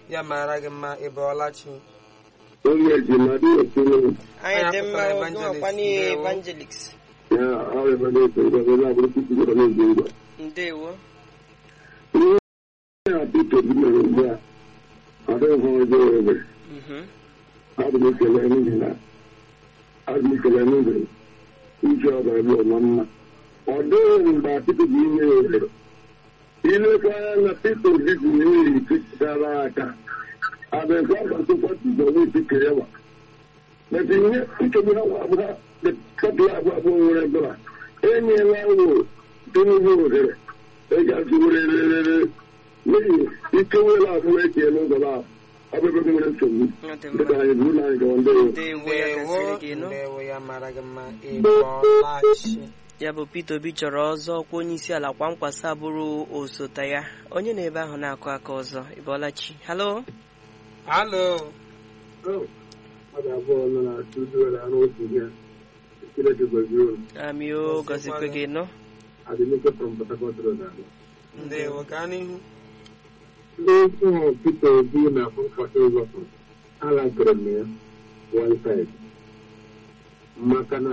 ya mara gị mma ị bọọla chi onye ji mmadụ ekele anyị dị mma Anyị oge apụtara ọkwa evangelist, evangelist ya ọrịa ebe na-eto ngwa ebe abụrụ tupu gọrọ na-eji ngwa ndewo ihe ya Pita Obi mere ugbu a ọ dịghị ha ọjọọ ebe Mhm. abụ m ekele n'ihi na abụ m ekele n'ihi iji ọba ebe ọma mma ọ dịghị mgbe Pita Obi inye ya ohere ilekwa anya na Pita Obi ji n'ihi gara aka abịakwa agbasokwa tuzo n'isi kerewa maka ihe nchegbu ha abụọ kapị abụọ abụọ nwere dọla enyela ụlọ tinubu ohere ịgazi were rere n'ihi ike nwere abụọ eke n'ụzọ ahụ ọ bụ ebe nwere nsogbu Ọ dị dịka mma anyị buru na anyị gawa ndewo ndewo ya ndewo gasịrị gị nụ ndewo ya mara gị mma ị bọọla chi ya bụ Peter Obi chọrọ ọzọ ọkwa onye isi ala kwa nkwasa bụrụ osote ya onye na ebe ahụ na-akụ aka ọzọ ịbọọla chi halo halo mmadụ abụọ nọ na studio na arụ otu ihe Chineke gọzie unu amio gọzikwe gị nụ adịmike from Port Harcourt Road abụọ ndewo gaa n'ihu ndị ụmụ Peter Obi na nkwata ụzọpụ alagoro m ya one side maka na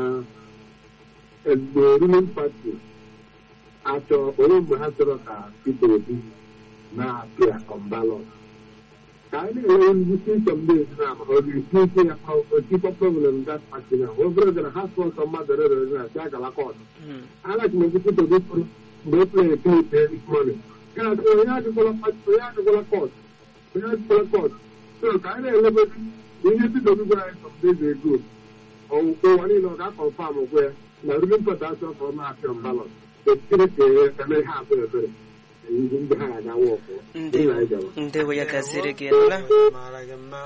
mgbe ruling party achọ onye mgbe ha chọrọ ka Peter Obi na-apịa on ballot ka anyị na-enwe ngwụsị some days na ọ ga-esi ike ya otikọ problem that party na obere gara ha sọ ọsọ mmadụ rere na si agala kọtụ Mhm. alaji m Peter Obi pụrụ mgbe e play clip this morning ya sị onye adịkwala pati onye adịkwala kọt onye adịkwala kọt so ka anyị na-elebezi na ihe Peter Obi gwara anyị some days ago ụwa niile ọ ga-akọnfam gwe ya na ruling party achọ ka ọ na-apịa mbalọt ekiri ka eme ihe abụ ebere ihe ndị ha ga-agawa ọfụ ndewo ndewo ya gasịrị gị nụla mara gị mma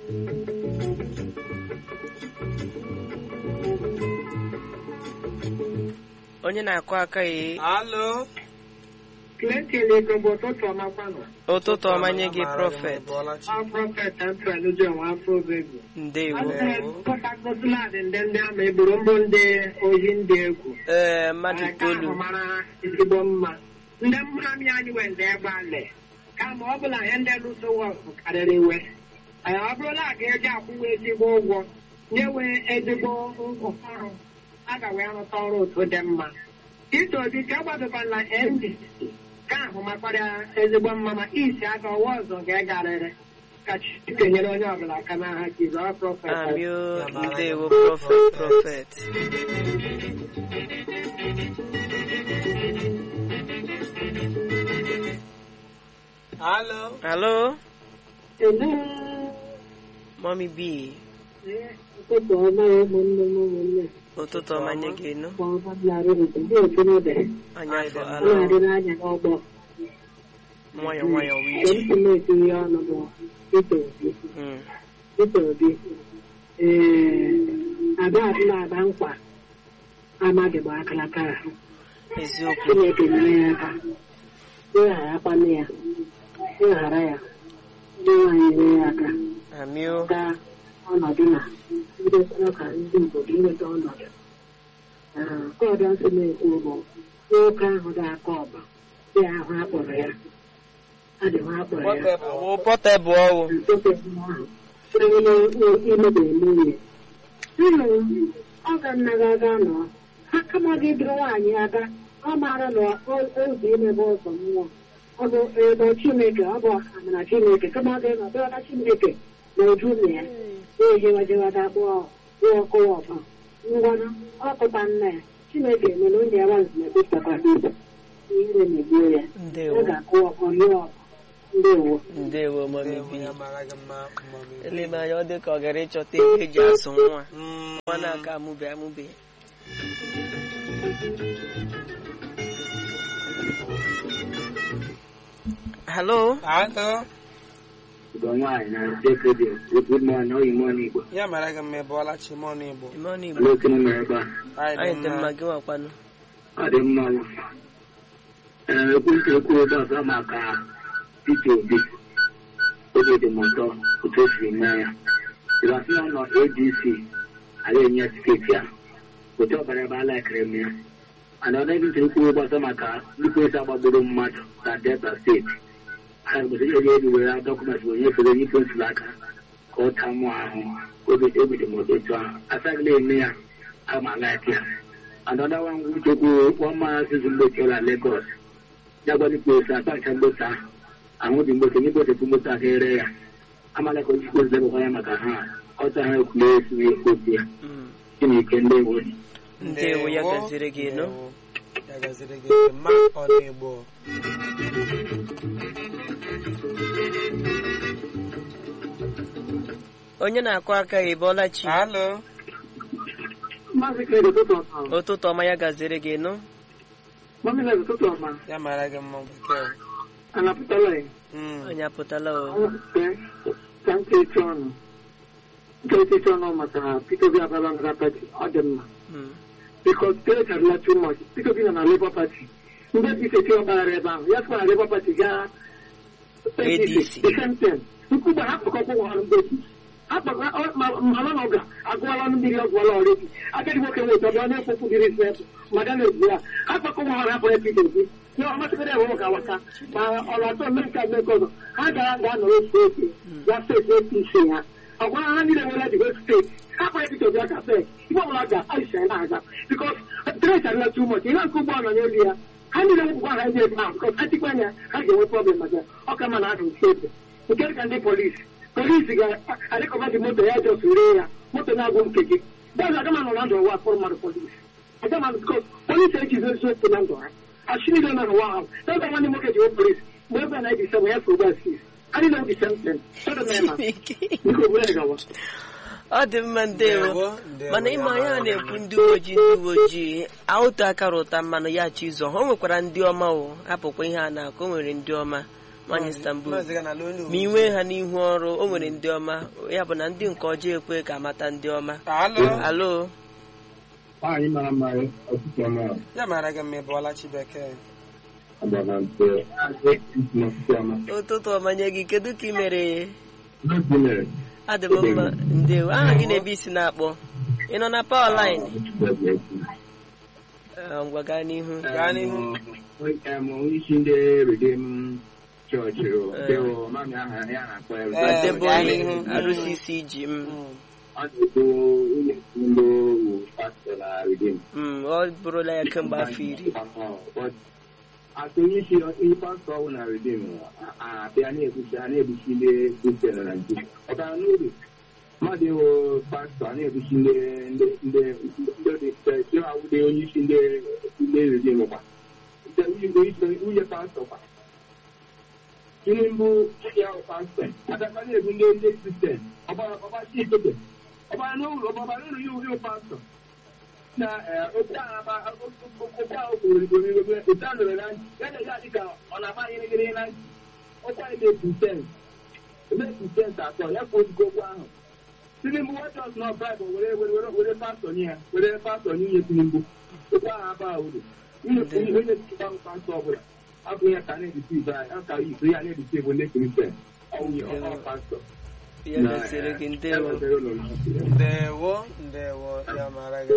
onye na-akụ aka ya halo Clinton Igbo ụtụtụ ọmakwanụ ụtụtụ ọma nye gị Mara gị mma, prọfet ị bọọla chi ọ prọfet Antoine John afọ obegu ndewo pọtakọtụladị ndị ndị ama eburu mbụ ndị ohi ndị egwu ee mmadụ Nke ahụ itoolu mara ezigbo mma ndị mmami anyị wende ebe ale kama ọ bụla ihe ndị lụso wọgụ karịrị iwe Ee, ọ bụrụla a ga-eji akwụwa ezigbo ụgwọ nyewe ezigbo ọrụ a ga wee rụta ọrụ otu dị mma Peter Obi ka agbadokwala NDC ka ahụ makwara ezigbo mma ma isi aka ọwa ọzọ ga-egarịrị ka Chineke nyere onye ọbụla aka n'aha Jizọs prọfet amio ndewo prọfet prọfet halo halo Hello. mọmi bi ụtụtụ ọma ụmụnne m ụmụnne ụtụtụ ọma nye gị nụ kwa ọma bịarịrị ndị otu n'obe anyị afọ ọ ala na-adị n'anya n'ọgbọ nwayọ nwayọ wee mgbe ije m si na-eti ihe ọnụ bụ Peter Obi Mm. Peter Obi ee ada adịla ada nkwa amaghị bụ akalakara eziokwu Chineke nyere ya aka ịgharakwana ya ịghara ya ndị nwaanyị nyere ya aka amio gaa ọnọdụ na ndị chọrọ ka ndị obodo inweta ọnọdụ nke ọdọ nsị na-ekwu bụ nwoke ahụ ga-akọ ọba dị ahụ akpọrọ ya adịghị akpọrọ ya wụ pọtebụl ọwụ ọ ga nna gị aga nọ ha kama gị dịrị nwaanyị aga ọ maara na oge imebe ụzọ mmụọ ọ bụ ebe chineke ọ bụ amara chineke kama gị nọ dọrọ chineke na uju na ya na-ejewajewada kpụọ kpụọ kụwa ọba ngwanụ ọkụta nna ya chineke mere onye ya gbazi na ekpepụtakwa ibe ihe na-egbuo ya ọ ndewo ga-akụ ọkọrie ọba ndewo ndewo mọmi ndewo bi ya mara gị mma mami elebe anya ọ dị ka ọ gara ịchọta ihe eji azụ nwa Mm, nwa na-aka amụbe amụbe halo halo Igbo nwaanyị na sekedi good morning oyi morning Igbo ya mara gị mma ị bọọla chi mọnụ igbo ime ọnụ igbo olee oke m mere ebe a anyị dị mma gị nwakwanụ ọ dị mma bụ ee ekwentị ekwu ebe ọzọ maka Peter Obi obi dị m ụtọ otu o siri mee ya ịbasị na ọ nọ ADC ala enye tiketi ya otu ọbara ebe a laikiri m ya mana ọ naghị ntị ekwu ebe ọzọ maka nnukwu esi agbagburu mmadụ na Delta steeti aka gbụsị ihe ga-eji were dọkụmentị wee nyefere onye isi ntuli aka ka ọ taa mụ ahụ obi ebidi m otu ahụ asaghị na-eme ya ama laik ya anọda nwa ngwa uchekwu ọma sizi mgbochi na Lagos ya gwara ikpe ose asacha mgbochi ahụ ahụ dị mgbochi n'igbochepụ mgbochi aka ere ya amala ka onye ikpe ozebụkwa ya maka ha ọcha ha ekwule esi okwu ya Mm. chineke ndị ewo ndewo ya gaziri gị nụ Ndewo. ya gaziri gị mma ọ na-egbo onye na-akụ aka ya ịbọọla chi alo Maazị Kere ụtụtụ ọma. ụtụtụ ọma ya gaziri gị nụ Mami na ụtụtụ ọma. ya mara gị mma bekee Anapụtala ya. Mm. onye apụtala o Ọnwụsite ka nke echi ọnụ. Nke echi ọnụ maka Peter Obi abala na pati ọ dị mma. Mm. Because Tere karịla too much. Peter Obi nọ na Labour Party. Ndị APC eti ọgbaghara ebe ahụ. Ya sịkwa na Labour Party gaa ADC. The same thing. Nkwụgba ha kpọkọkwa ụwa ọrụ ndị APC. akpagara mana na ọ ga-agụwala ọnụ mmiri ọgwụwala ọrịa agadi nwoke nweta ọbịa onye ekpokwu dịrị isi ebe maka na egwu ya akpakọ nwa ha hapụ ebe idozi ihe ọmasịgara ewe ụka waka ma ọrụ atọ mme nke mme nke ọzọ ha gara ga nọrọ ofu ofe ya steeti esi isi ya ọgwara ha niile nwere dịgo steeti ha kpara ebido bịa ka fe ibe ọbụla ga aisha ya na-aga bikos treti arịla too much ihe nke ụgbọ ala n'elu ya ha niile nwụkwa ha ndị ebe ahụ bikos ha tikwa anya ha ga-enwe problem maka ọka ma na adụ steeti nke dịka ndị polisi polisi ga-adịkọba dị moto ya jọs ree ya moto na-agwụ nke gị bọọlụ agama nọ na ndụ ụwa kpọrọ mmadụ polisi agama bikos polisi ejizi eziokwu na ndụ ha ashiri na n'ụwa ahụ ebe nwanne nwoke ji polisi mgbe ebe na ebi sebe ya so ugbu a sis adị na obi semten sọdọmema biko ogbere gawa ọ dị mma ndewo Ndewo, ndewo, mana ya ịma ya mara na-ekwu mma. ndị uwe ojii ndị uwe ojii otu akara ụta mmanụ ya chi ịzọ ha o nwekwara ndị ọma o hapụkwa ihe a na-akụ o nwere ndị ọma nwanyị Istanbul Maazị Gana ala onye ma ị nwee ha n'ihu ọrụ o nwere ndị ọma ya bụ na ndị nke ọjọọ ekwe ka amata ndị ọma alo alo nwaanyị mara mma ọtụtụ ọma ya mara gị mma ịbụọla chi bekee agbara nte ọtụtụ ọma ụtụtụ ọma nye gị kedu ka ị mere n'oge mere adị m mma ndewo aha gị na-ebe isi na-akpọ ị nọ na pawa line Eh, ngwa gaa n'ihu Gaa n'ihu. isi ndị redim chọọchị deo mami aha ya na-akpọ ya Eh, debe gaa onye n'ihu. arụsisi ji m Mm. ọ na-ekwu ụlọ ndị owu pastọ na redim Mm, ọ bụrụla ya kemgbe afọ iri atụ onye isi onye pastọ ọwụ na redim abịa na-ebuchi a na-ebuchi ndị kristian na naijiria ọkara n'oge mmadụ ịwụ pastọ a na-ebuchi ndị ndị ndị ndị dị ndị awụde onye isi ndị ndị redim kwa nwunye pastọ kwa tinubu ya bụ pastọ adakwa na-ebu ndị ndị kristian ọbara ọbachi itobe ọbara n'ụlọ ọbara n'ụlọ ya uri pastọ na otu ahụ otu ahụ kwuru otu ahụ nụrụ na ntị ya na ya dịka ọ na-agba gịrịgịrị na ntị okwu anyị na-epu sens na-epu sens atọ ya ka ozugbo okwu ahụ tinubu wachọs na baịbụl were were were pastọ nye ya were pastọ nye nye tinubu okwu ahụ aba uru onye tụkwa pastọ ọbụla abụ ya ka na-edisi ibe anyị ka ikpe ya na-edisi ebo ndị kristian ọwụnye ọ pastọ ya gasịrị gị ndewo Ya wetara ụlọ nsọ. ndewo ndewo ya mara gị